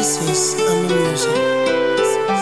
This is Ami Music.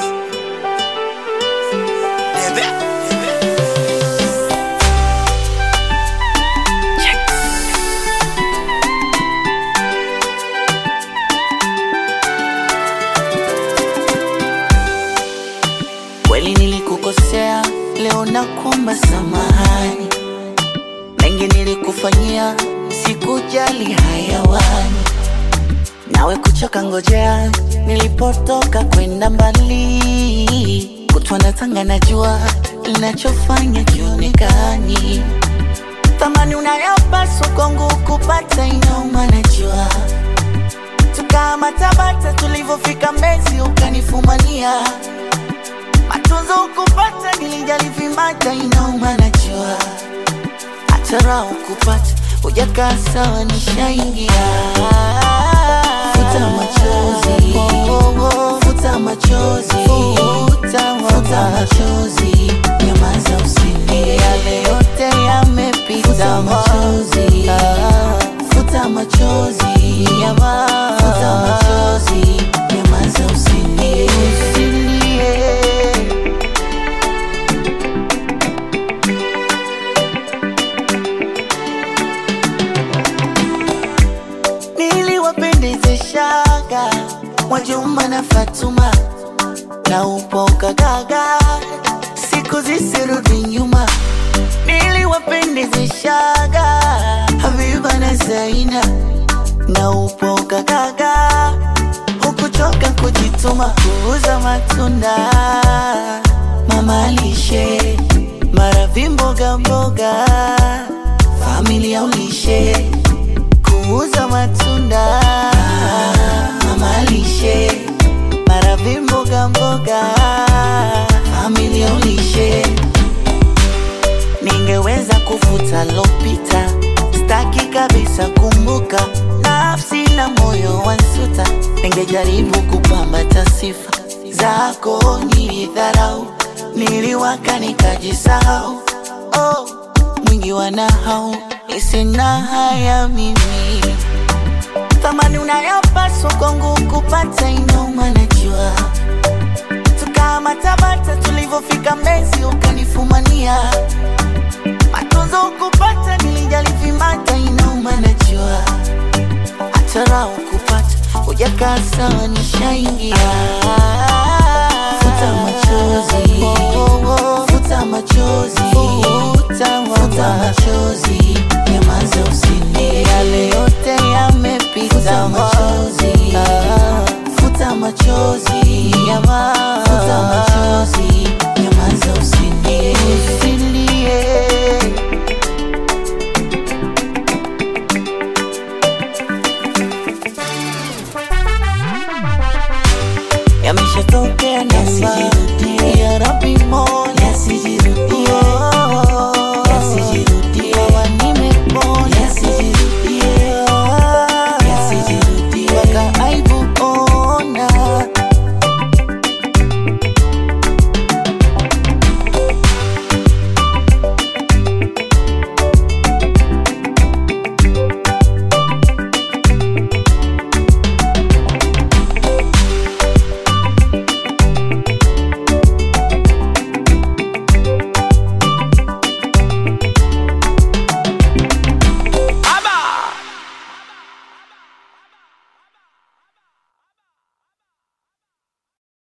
Kweli nilikukosea, leo nakuomba samahani. Mengi nilikufanyia, sikujali hayawani. Nawe kuchoka ngojea, nilipotoka kwenda mbali. Kutwa na tanga najua, linachofanya kionekani. Thamani unayopaswa kwangu kupata inauma najua. Tukama Tabata tulivyofika Mbezi ukanifumania matunzo ukupata, nilijali vimata, inauma najua, hata raha ukupata, hujakaa sawa, nishaingia. Futa machozi, futa machozi, futa machozi, nyamaza usilie, yale yote yamepita. Futa machozi, futa machozi, nyamaza, futa machozi, nyamaza usilie, usilie. niliwapendezeshaga Mwajuma na Fatuma na upoka gaga, siku zisirudi nyuma. Niliwapendezeshaga Habiba na Zaina na upoka gaga, hukuchoka kujituma kuuza matunda, mama lishe maravi mboga mboga, familia ulishe kuuza matunda mama lishe maravi mboga mboga familia ulishe ningeweza kufuta lopita staki kabisa kumbuka nafsi na moyo wansuta ningejaribu kupambata sifa zako nilidharau niliwaka nikajisahau oh, mwingi wa nahau isina haya mimi thamani unayopaswa kwangu kupata inauma najua tukama Tabata tulivyofika Mbezi ukanifumania matunzo ukupata nilijali vimata inauma najua hata raha ukupata hujakaa sawa nishaingia futa machozi futa machozi futa machozi nyamaza usilie yale yote yamepita futa machozi futa machozi nyamaza futa machozi nyamaza usilie usilie yameshatokea na yasijirudie